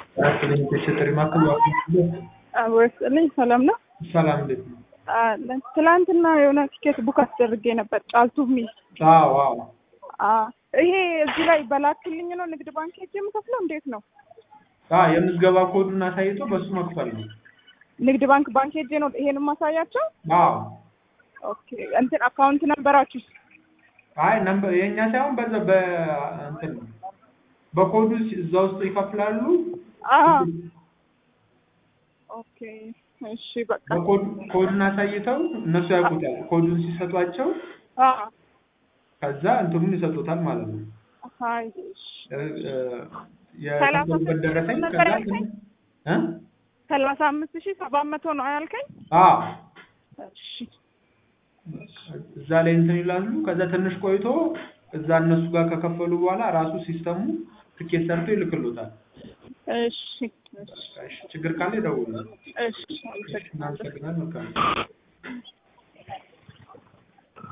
አራተኛ ተሸጠሪ ማዕከል ወስልኝ ሰላም ነው። ሰላም እንዴት ነው? አለን። ትላንትና የሆነ ቲኬት ቡክ አስደርጌ ነበር ጫልቱ የሚል አዎ አዎ አ- ይሄ እዚህ ላይ በላክልኝ ነው ንግድ ባንክ ሄጄ የምከፍለው እንዴት ነው? አዎ የምዝገባ ኮዱን አሳይቶ በሱ መክፈል ነው። ንግድ ባንክ ባንክ ሄጄ ነው ይሄን ማሳያቸው? አዎ ኦኬ እንትን አካውንት ነበራችሁ? አይ ነምበር የእኛ ሳይሆን በዛ በእንትን ነው በኮዱ ሲ- እዛ ውስጥ ይከፍላሉ። አዎ ኦኬ እሺ በቃ በኮድ ኮዱን አሳይተው እነሱ ያውቁታል። ኮዱን ሲሰጧቸው አ ከዛ እንትኑን ይሰጡታል ማለት ነው። አይ እሺ እ- እ- ሰላሳ የከፈሉበት ስድስት ደረሰኝ ነበር ከዛ ያልከኝ? እ ሰላሳ አምስት ሺህ ሰባት መቶ ነው ያልከኝ? አዎ እሺ እዛ ላይ እንትን ይላሉ። ከዛ ትንሽ ቆይቶ እዛ እነሱ ጋር ከከፈሉ በኋላ ራሱ ሲስተሙ ትኬት ሰርቶ ይልክሉታል። እሺ እሺ እሺ፣ ችግር ካለ ይደውሉ። እሺ አመሰግናለሁ። እናመሰግናለን። መልካም